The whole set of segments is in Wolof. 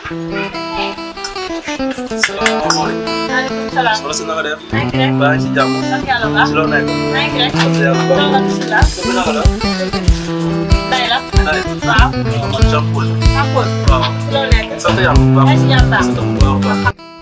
salaamaaleykum. maaleykum salaam. soxna si naka def. maa ngi fi rek. baa ngi ci jàmm. sant yàlla bu baax. si loo nekk. maa ngi fi rek. sant yàlla bu baax. alhamdulilah. dëgg naka la. day la. Ndeye. waaw. man Jean Paul. maa Paul. waaw. si loo nekk. sant yàlla bu baax. maa ngi si jàmm baax. sant bu baax a baax.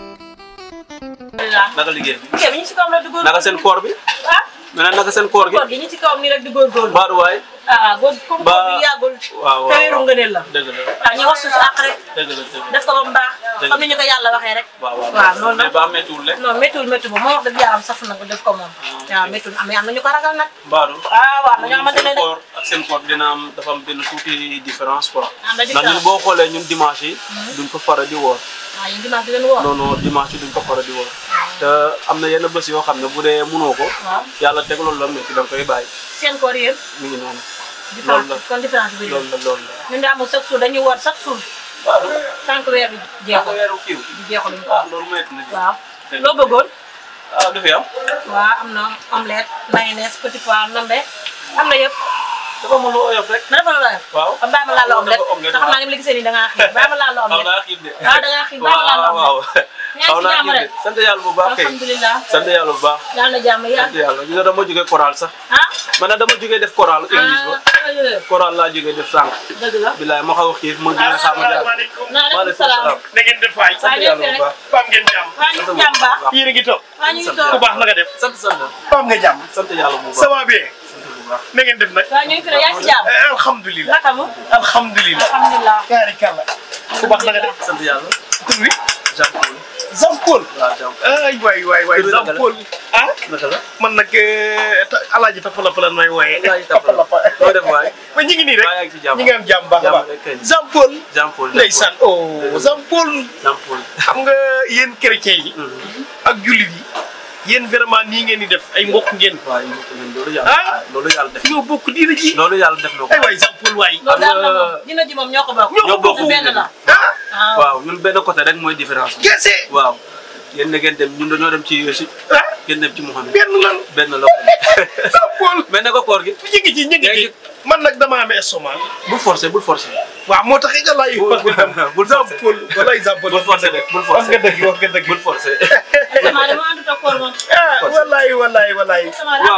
alhamdulilah. naka liggéey bi. ok bi ñu ci kawam rek di góor. naka seen koor bi. ah. ma ne naka seen koor gi. koor gi ñu ci kawam nii rek di góorgóorlu. Baadu waay. ah góor comme Ba- koor bi yàggul. waaw waaw te weeru ngëneel la. dëgg la waaw ñu wax suñu àq rek. dëgg la dëgg la. def ko ba mu baax. Dëgg. comme ni ñu ko yàlla waxee rek. waaw waaw waaw loolu mais nag. ba méttiwul le. non méttiwul méttiwul moom moo wax dëgg yàlla am saf na ko def ko moom. waaw méttiwul am am na ñu ko ragal nag. Baadu. ah waaw am na ñoo xamante ne seen de. koor ak seen koor dina am dafa am benn tuuti différence quoi. am na ndax ñun différence. boo xoolee ñun dimanche yi. duñ ko fara di woor. waaw yéen dimanche di leen woor. non non dimanche yi duñ ko fara di woor. te am na yenn bés yoo xam ne bu dee mënoo ko. waaw yàlla teg loolu la métti da nga koy bàyyi seen koor yéen. mi ngi noonu. différence la. kon différence bi loolu la loolu la. ñun de amul chaque jour dañuy woor chaque jour Baadu. tant que weer bi jeexul weeru kiiw. di jeexul ñu ko ah loolu métti na. waaw loo bëggoon ah du fi am. waaw am na omelette mayonnaise petit pois nambe am na yëpp dafa mën lu oyof rek. ma defal la def waaw. kon bàyyi ma laal la omelette Dafa omelette, te xam naa ni mu la gisee nii da ngaa xiif bàyyi ma laal la xaw omelette naa xiif de. waaw da ngaa xiif bàyyi ma laal la waaw omelette waaw. yaa xaw ngi si naa jàmm xiif rek de. sant yàlla bu baax kay. alhamdulilah sant yàlla bu baax. yàlla na jàmm yaa sant yàlla gis nga dama jógee choral sax. ah man nag dama jógee def choral église ba. ah choral laa jógee def sànq. dëgg la bilaay ma xaw a xiif ma gën a xaar ma jaar. asalaamaaleykum maaleykum salaam na ngeen def waay sant yàlla bu baax. Pam ngeen jàmm waa ñu ngi jàmm baax yéen a ngi toog waa ñu ngi sant toog ku baax na nga def sant sant. Pam nga jàmm sant yàlla bu ça baax. va bien sant bu baax. na ngeen def nag waa ñu ngi fi rek yaa ngi si jàmm Eh, alhamdulilah naka mu alhamdulilah alhamdulilah kaari kàlla ku baax na nga def sant yàlla. tur bi Jean Paul. Jean Paul waaw Jean Paul. ay waay waay waay Tur bi Jean naka la? Paul ah naka la. man nag eh, ta- alaaji tapalapa lan may wooyee Alaaji Tapalapa. loo def waay. ma ñu ngi nii rek maa yaa ngi ci jàmm. ñi nga am jàmm baax a Jàmm baax rek kay. Jean Paul Jean Paul. ndeysaan oh Jean Paul Jean Paul. xam nga yéen chrétien yi ak jullit yi yéen vraiment nii ngeen di def ay mbokk ngeen waaw ñu ngi leen loolu Ah. yàlla. loolu yàlla def. ñoo bokk diina ji loolu yàlla def na ko. ay waay Jean Paul waay loolu daal la nga- moom dina ji moom ñoo ko bokk. ñoo ko bokk. benn la. ah waaw waaw ñun benn côté rek mooy différence bi. kese waaw yéen na ngeen dem ñun dañoo dem ci Yeesu ah ngeen dem ci Muhammad benn lan benn la ko Jean Paul mais ne ko koor gi ñu ngi ci ñu ngi ci man nag dama amee estomac bul forcer bul forcer waaw moo tax it allah yi Bul- parce que tam bul Jean forcer. Paul walaay Jean Paul bul forcer de bul wax nga forcer dëgg wax nga dëgg bul forcer sama dama àndut ak koor moom. ah walaay walaay walaay sama daal waaw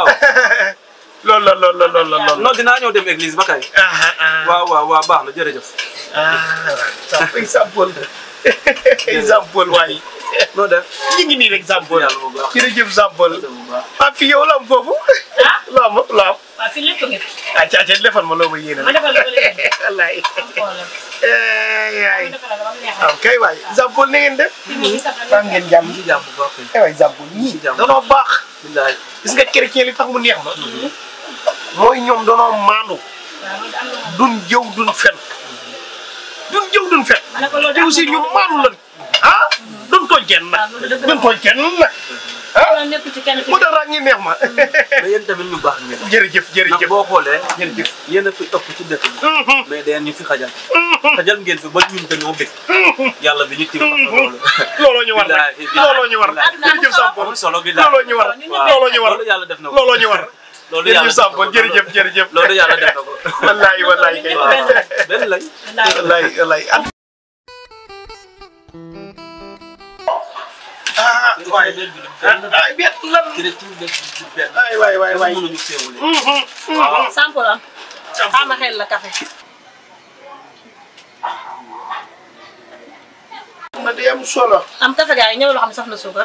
loolu la loolu la loolu la loolu non dinaa ñëw dem église ba kay ah ah ah waaw waaw waaw baax na jërëjëf ah Jean Paul Jean Paul waay noo def ñu ngi nii rek Jean Paul yàlla bu baax jërëjëf Jean Paul bu baax ah fii yow la am foofu ah loo am loo am waaw fii lépp ngi fi. ah ca ca defal ma loo ma yéene ma defal la ko léegi. wallaay am problème. yaay ma defal la ko ba mu neex waaw kay waay Jean Paul na ngeen def fii moom gis nga baa ngeen jàmm ñu ngi jàmm bu baax kay ay waay Jean Paul ñii jàmm. danoo baax billaay gis nga chrétien li tax mu neex ma mooy ñoom danoo maandu waaw loolu am na moom. duñ jëw duñ fen duñ jëw duñ fen ma ne ko loolu te aussi ñu maandu lan ah duñ tooñ kenn nag waaw loolu dëgg la duñ tooñ kenn nag ah loolu nekkul ci kenn ci moo tax ràññi ñi neex ma mais yéen tamit ñu baax ngeen jërëjëf ndax jërëjëf boo xoolee jërëjëf yéen a fi ëpp ci dëkk bi mais dañ ñu fi xajal xajal ngeen fi ba ñun dañoo bëgg yàlla bi ñu tiim xam na loolu looloo ñu war Bilaay, nag bilaay, looloo ñu war bilaay. jërëjëf Jean Paul amul solo billaay looloo ñu war looloo ñu war loolu yàlla def na ko looloo ñu war loolu yàlla jërëjëf Jean Paul jërëjëf jërëjëf loolu yàlla def na ko wallaay wallaay kay waaw benn lañ wallaay wallaay ah ah waay ay bet lan ay waay waay waay mënuñu féewule waaw sample am xaama xel la café na di am solo am café gars yi ñëw loo xam ne saf na suukar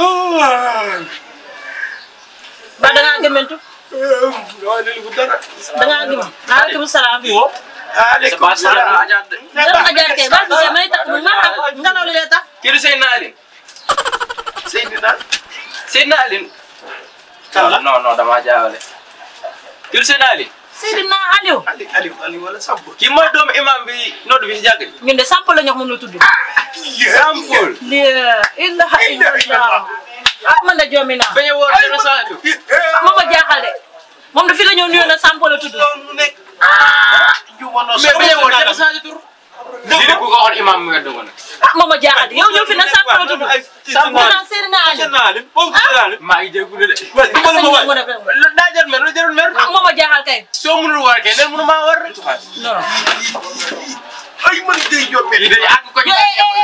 ba da ngaa gëmmentu waaye li bu dara da ngaa gëm maaleykum salaam aleykum salaam dara nga jaar kay ba gisee may tax ma xam ngelaw li lay tax kii du Seydina Aline Seydina Seydina Aline non non damaa jaawale kii du Seydina Aline Seydina Aliou Ali Aliou Aliou wala Samb kii mooy doomu imam bi noddu bi si jàkk ji ñun de sample la ñu wax moom la tudd Sampul li ilaha illallah ah man de joomi naa bañ a woor dara saatu moom ma jaaxal de moom de fi la ñëw nuyoo na sample la tudd mu nekk juumanoo mais bañ a woor dara saatu tur lii de ku ko waxoon imam mu weddu ko nag ah moom ma jaaxal de yow ñëw fi na sample la tudd sample naa Seydina Aliou maa ngi jégalu de ah sëñ bi mu def rek lu daa jot mer lu jarul mer ah moom ma jaaxal kay soo mënul woor kay nen mënu maa woor rek non ay man day jot lii day àgg ko yow eh eh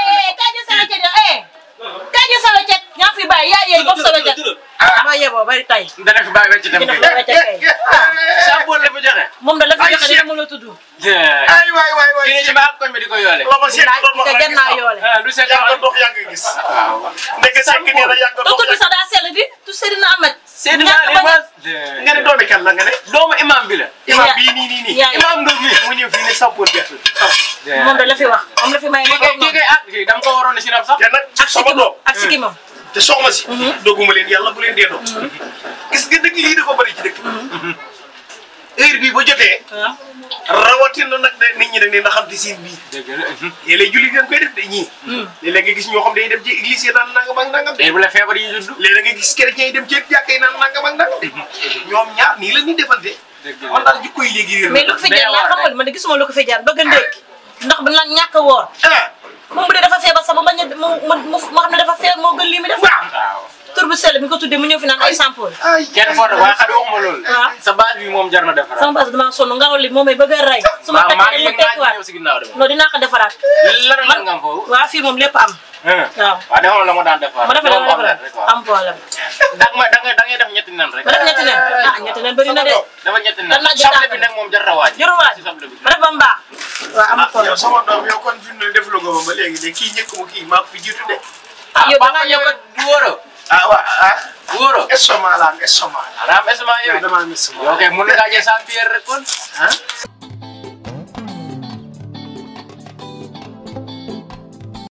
ci dem dina kay. fa wecce kay Saabu la fi joxe. moom da la fi Ay, joxe Cheikh. dina mën a tudd ay waay waay waay Kii ne ci baax koñ bi di ko yoole. la ma seet doon wax te rek jar naa yoole ah lu seet yàgg dox yàgg gis waaw. ndeke sekk nee na yàgg te dox tudd sax daa sell di tu Seydina Ahmed Seydina ñàkk Ali bañ a- ma. nga ne doomi kan la nga ne doomu imam bi la. imam Ya- bii nii nii nii yaay. imam Ndour mi mu ñëw fii ne sampoon gerte moom da la fi wax moom la fi may kii kay kii kay ah kii dama ko waroon a sinap sax. te nag ak sama sikimam doom ak sikimam te soxna si dogguma leen yàlla bu leen dee doom gis nga dëkk lii dafa bëri ci dëkk heure bii ba jotee waaw rawatina nag de nit ñi dañ leen a xam te siin bii dëgg la. léeg-léeg julli dañ koy def de ñii léeg-léeg nga gis ñoo xam day dem ci église yi naan nangam ak nangam de mais bu la feebar yi judd. léeg-léeg nga gis chrétien yi dem ci jàkka yi naan nangam ak nangam de ñoom ñaar nii la ñuy defante dëgg la. man daal jikko yi léegi réer mais lu ko fi jaar laa xamal man de gisuma lu ko fi jaar bëgg a ndékki ndax bu la ñàkk a woor ah moom bu dee dafa feebar sax ba bañ a mu mu mu xam ne dafa feebar moo gën lii mi def waaw waaw. tur bu sell mi ko tuddee mu ñëw fi naan ay sampool ay kenn foofu waaye xale waxuma loolu. waaw. sa base bi moom jar na defaraat. sama base damaa sonn ngelaw li moom may bëgg a rey su ma maa maa takkee ngi dañu yëg naa tekkiwaat ñëw si ginnaaw de. non dinaa ko defaraat lan lan nga am foofu. waaw fii moom lépp am waaw waaw defal la ma daan defar. ma defal Moom ma am na defal rek waaw. am problème da nga da nga da ngay def ñetti nen rek. ma def ñetti nen ah ñetti nen bëri na de dafa ñetti nen. Dan naa jël soble tànk. bi nag moom jar na waaj. jarul waaj si soble bi. ma def ba mu baax waaw am ah yow problème sama doom yow kon fi mu ne defloo ko ba léegi de kii njëkk mu kii maa ko fi jiitu de ah yow da papa ngaa yow ñëw du wóoro. ah waa ah wóoro. estomac la am estomac xanaa am esma yow. yow damaa am estomac yow kay mun nga jël sans pierre rek kon. ah